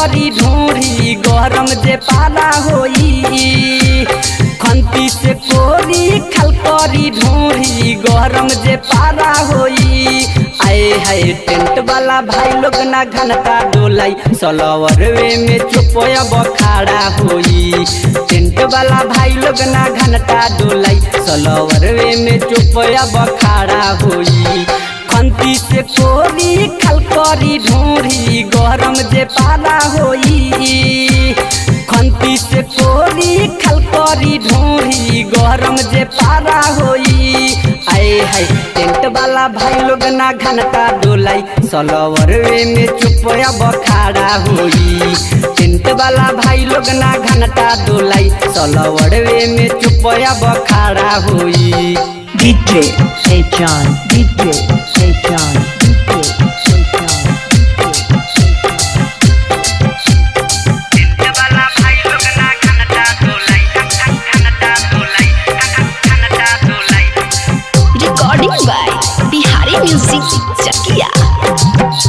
करी ढोरी गरम जे पाला होई खंती से कोरी खल करी ढोरी गरम जे पारा होई आए हाय टेंट वाला भाई लोग ना घनटा डोलाई सलवरवे में चुपया बखाड़ा होई टेंट वाला भाई लोग ना घनटा डोलाई सलवरवे में चुपया बखाड़ा होई खंती से कोरी खल करी ढोरी गरम जे पाला होई खंती से कोरी खल करी ढोरी गरम जे पारा होई आए हाय टेंट वाला भाई लोग ना घनटा डोलाई सलवरवे में चुपया बखाड़ा होई टेंट वाला भाई लोग ना घनटा डोलाई सलवरवे में चुपया बखाड़ा होई DJ Hey John, DJ Hey John, DJ Hey John. recording by Bihari Music Chakia.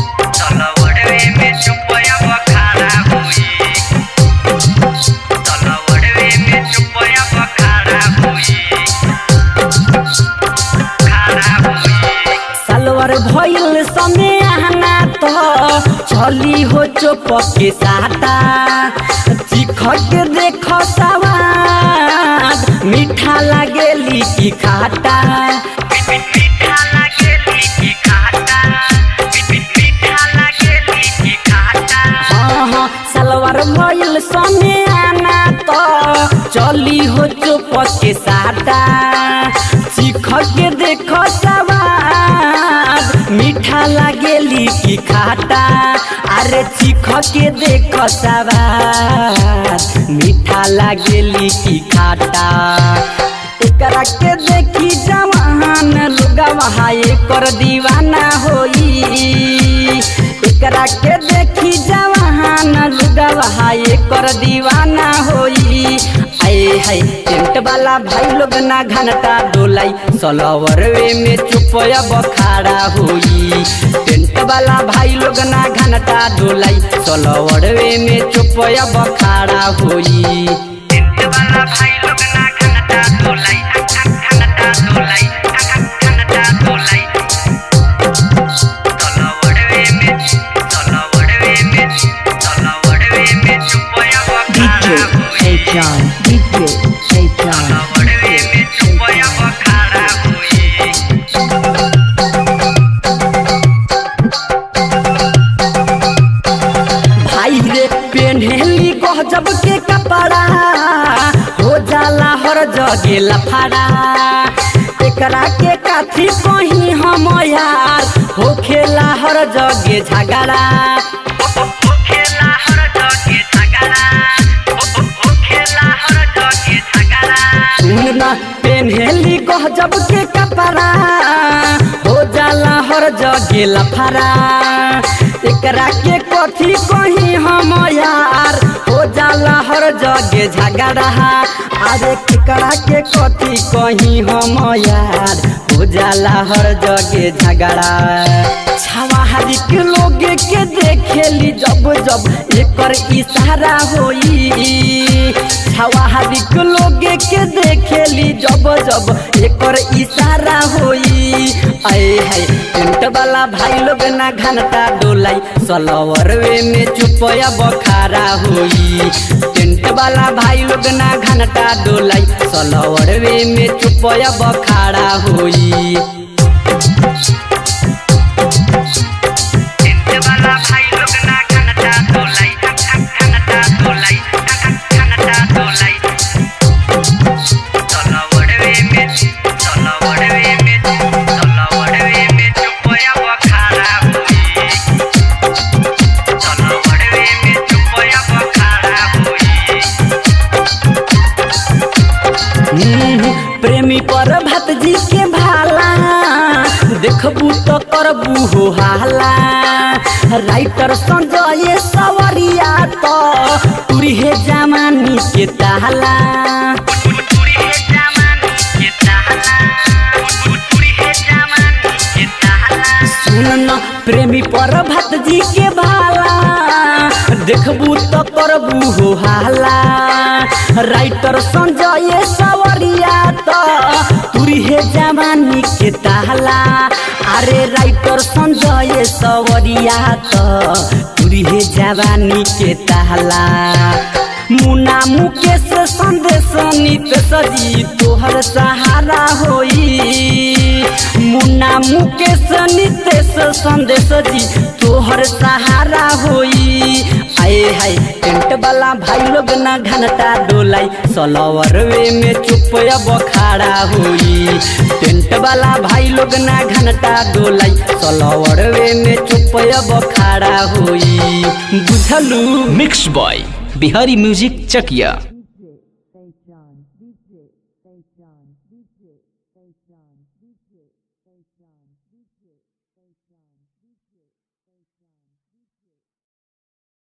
सलवर भइल समय आना तो चली हो चोप के साटा चिख के देख सवाद मीठा लागेली की खाटा हाँ हाँ सलवार भइल समय आना तो चली हो चुप के साटा चिख के देख सवाद मीठा लागेली की खाटा अरे चिख के देख सवाद मीठा लागेली की खाटा एकरा के देखी जवान लुगवा कर दीवाना होई एकरा के देखी जवान लुगवा कर दीवाना होई आए हाय टेंट वाला भाई लोग ना घनटा डोलाई सलवरवे में चुपया बखाड़ा होई टेंट वाला भाई लोग ना घनटा डोलाई सलवरवे में चुपया बखाड़ा होई DJ Hey John, DJ Hey John. भाई रे पेन्हेली गजब के कपड़ा हो जाला हर जगे लफड़ा एकरा के काथी कहीं हम यार हो खेला हर जगे झगड़ा सुन ना पेन्हेली गजब के कपड़ा हो जाला हर जगे लफड़ा एकरा के कथी कहीं हम यार हो जाला हर जगे झगड़ा अरे केकरा के कथी कहीं हम यार हो जाला हर जगे झगड़ा छवाहारी के लोग के देखेली जब जब एकर इशारा होई छवाहारी के लोग के देखेली जब जब एकर इशारा होई आए हाय टेंट वाला भाई लोग ना घनटा डोलाई सलवरवे में चुपया बखारा होई टेंट वाला भाई लोग ना घनटा डोलाई सलवरवे में चुपया बखारा होई हम्म, प्रेमी पर भतजी के भाला देखबू तो करबू हो हाला राइटर संजय सवरिया तो तुरहे जमानी के ताला सुन न प्रेमी पर भतजी के भाला देखबू करबू हो हाला राइटर संजय सवरिया तो तुरहे जवानी के ताला अरे राइटर संजय सवरिया तो तुरहे जवानी के ताला मुना मुकेश संदेश नित सजी तोहर सहारा होई मुन्ना मुकेश नितेश संदेश जी तोहर सहारा होई आए हाय टेंट वाला भाई लोग ना घंटा डोलाई सलवर वे में चुप बखाड़ा होई टेंट वाला भाई लोग ना घंटा डोलाई सलवर वे में चुप बखाड़ा होई बुझलू मिक्स बॉय बिहारी म्यूजिक चकिया